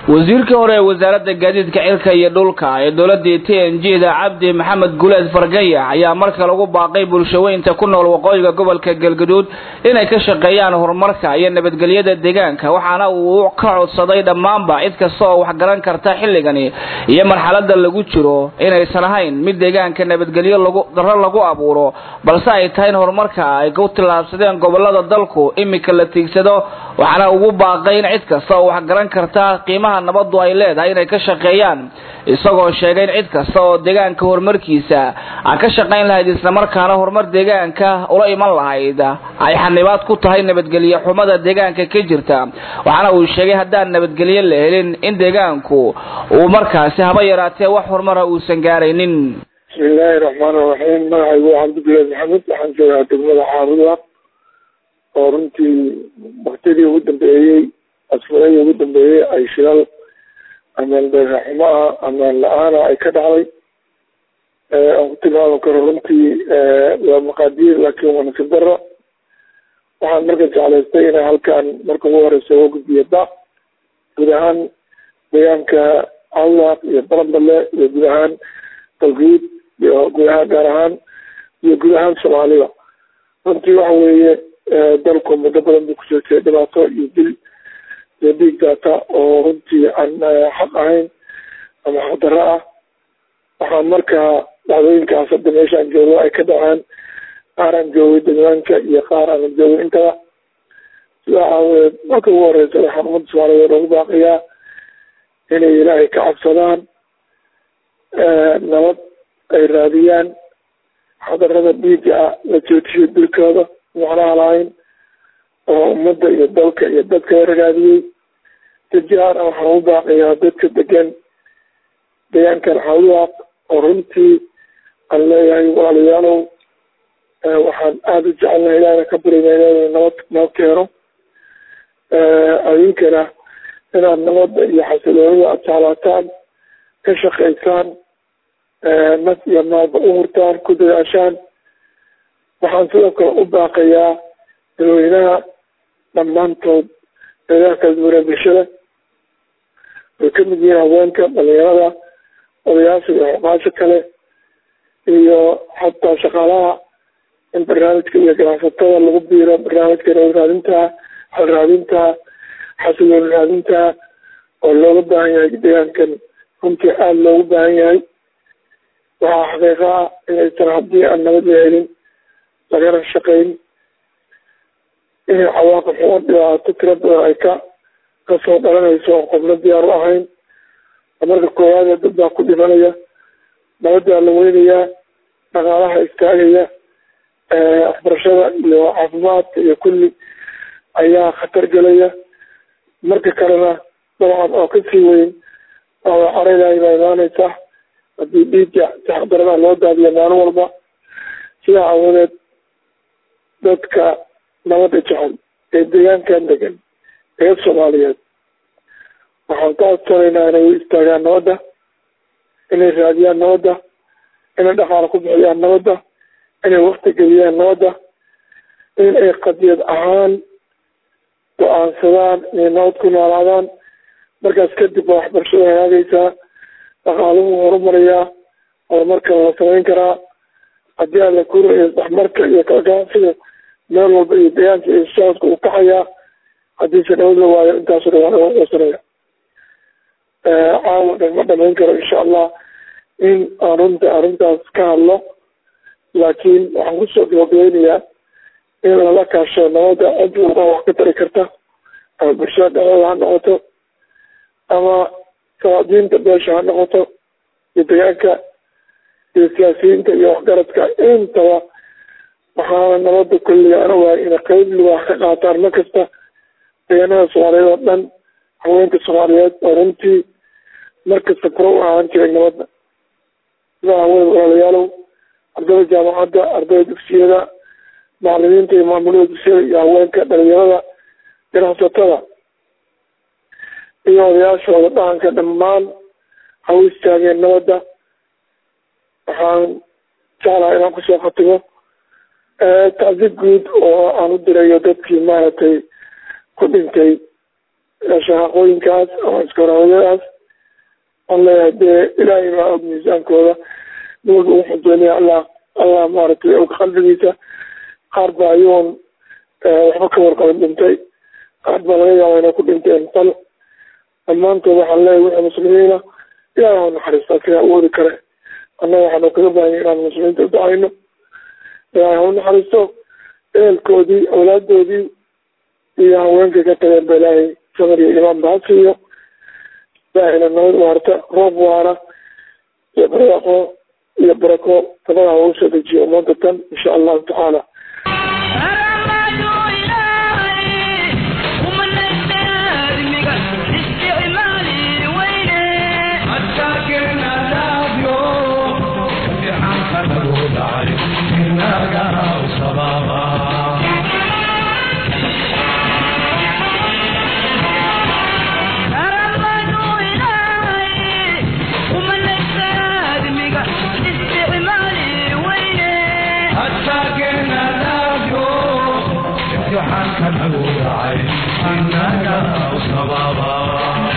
wasiirkii hore ee wasaaradda gaadiidka cirka iyo dhulka ee dowladii t n g da cabdi maxamed guleed fargaya ayaa marka lagu baaqay bulshaweynta ku nool waqooyiga gobolka galgaduud inay ka shaqeeyaan horumarka iyo nabadgelyada deegaanka waxaana uu ka codsaday dhammaanba cid kasta oo wax garan karta xilligani iyo marxalada lagu jiro inaysan ahayn mid deegaanka nabadgelyo daro lagu abuuro balse ay tahay in horumarka ay ku tillaabsadeen gobolada dalku imika la tiigsado waxaana ugu baaqay in cid kasta oo wax garan karta qiimaha nabadu ay leedahay inay ka shaqeeyaan isagoo sheegay in cid kasta oo deegaanka horumarkiisa aan ka shaqayn lahayd islamarkaana horumar deegaanka ula iman lahayd ay xanibaad ku tahay nabadgelyo xumada deegaanka ka jirta waxaana uu sheegay haddaan nabadgelyo la helin in deegaanku uu markaasi haba yaraatee wax horumara uusan gaaraynin bismillaahi raxmaan iraxiim magacaygu waa cabdibilaad maxamed waxaan joogaa degmada xaaruda oo runtii waktidii ugu dambeeyey asfuradii ugu dambeeyey ay shilal amaan beeraxumo ah amaan la-aana ay ka dhacday aan ku tilmaami karo runtii waa maqaadiir laakiin waa nasib daro waxaan marka jeclaystay inay halkan marka ugu horeysa uga gudbiyo da guud ahaan deegaanka cawdaaq iyo baranbale iyo guud ahaan dalguud iyo guud ahaan gaar ahaan iyo guud ahaan soomaalida runtii waxa weeye dalku muddo badan buu kusoo jeeday dhibaato iyo dil iyo dhiig daata oo runtii aan xaq ahayn ama xaqdarro ah waxaan markaa dhacdooyinkaas hadda meeshaan joogo ay ka dhaceen qaar aan joogay deegaanka iyo qaar aanan joogay intaba sidaa aawadeed marka ugu horeysa waxaan ummadda soomaaliyeed ugu baaqiyaa inay ilaahay ka cabsadaan nabad ay raadiyaan xadarada dhiiga ah la joojiyo dilkooda macnaha lahayn oo ummadda iyo dalka iyo dadka ragaadiyey dajaar waxaan ugu baaqiyaa dadka degan deegaankan xawdaaq oo runtii aan leeyahay walaalayaalow waxaan aada u jecelnahay ilaahna ka baryna nabad noo keeno adinkana inaad nabadda iyo xasiloonida aada jeclaataan ka shaqaysaan naf iyo maalba u hurtaan ku dadaashaan waxaan sidoo kale u baaqayaa dadweynaha dhammaantood meelaha kala duwanaa bulshada way ka mid yihiin haweenka dhalinyarada odayaasha iyo xuqaasha kale iyo xataa shaqaalaha in barnaamijka iyo ganacsatada lagu biiro barnaamijka nabad raadinta xal raadinta xasiloon raadinta oo looga baahan yahay deegaankan runtii aada loogu baahan yahay waxaa xaqiiqa ah inaysan haddii aan nabad la helin lagana shaqayn inay cawaaqib xumo dhibaato tiro badan ay ka kasoo dhalanayso oo qofna diyaar u ahayn marka koowaadee dad baa ku dhimanaya nabaddaa la weynayaa dhaqaalaha istaagaya waxbarashada iyo caafimaadka iyo kulli ayaa khatar gelaya marka kalena dabcan oo kasii weyn oo careylahay baa imaaneysa haddii dhiigga taxdarada loo daadiyo maalin walba sidaa aawadeed dadka nabadda jecel ee deegaankan degan ee soomaaliyeed waxaan ka codsanaynaa inay u istaagaan nabadda inay raadiyaan nabadda inay dhaqaalo ku bixiyaan nabadda inay wakti geliyaan nabadda in ay qadiyad ahaan go-aansadaan inay nabad ku noolaadaan markaas kadib baa waxbarashada hagaagaysaa dhaqaaluhu horumarayaa horumarkana la samayn karaa haddii aan la kurayo isdhexmarka iyo kala ganacsiga meel walba iyo deegaanka iyo socodka uu kaxayaa haddiise nabad la waayo intaaso dhan waa laga qoosanaya caawa dhan ma dhamayn karo insha allah in aan runta arrintaas ka hadlo laakiin waxaan kusoo gabagabeynayaa in lala kaasho nabadda cid walba wax ka tari karta ama bulshada dhexdooda ha noqoto ama sawaadiinta beesha ha noqoto iyo deegaanka iyo siyaasiyiinta iyo waxgaradka intaba waxaana nabadda kulliga ana waay inay qeyb liwaax ka qaataan mar kasta deegaanada soomaaliyeed oo dhan haweenka soomaaliyeed oo runtii markasta furo u ahaan jiray nabadda sidaa haween walaalayaalow ardayda jaamacadda ardayda dugsiyada macalimiinta iyo maamulada dugsiyada iyo haweenka dhalinyarada ganacsatada iyo odayaashooda dhaqanka dhammaan ha u istaageen nabadda waxaan jeclaha inaan kusoo khatibo tacdi guud oo aan u dirayo dadkii maaragtay ku dhintay shaqaqooyinkaas ama iskarawadadaas aan leeyahay dee ilaahay baa og miisaankooda nimanka ugu xujeynaya allah allah maaragtay og qalbigiisa qaar baa ayagoon waxba ka warqabin dhintay qaar baa laga yaaba inay ku dhinteen fal dhammaantood waxaan leeyahay wixii muslimiina ilaahay ha naxariistaa sidaa awoodi kare annaga waxaanu kaga baahanya inaan muslimiinta udacayno ilaahay ha u naxariisto ehelkoodii awlaadoodii iyo haweenkay ka tageen ba ilaahay samir iyo imaan ba ha siiyo ilaahayna nabad waarta roob waara iyo barwaaqo iyo barako tabada ha ugu soo dejiyo ummadda tan insha allahu tacaala حتى كان أبو داعي إنك أصبابا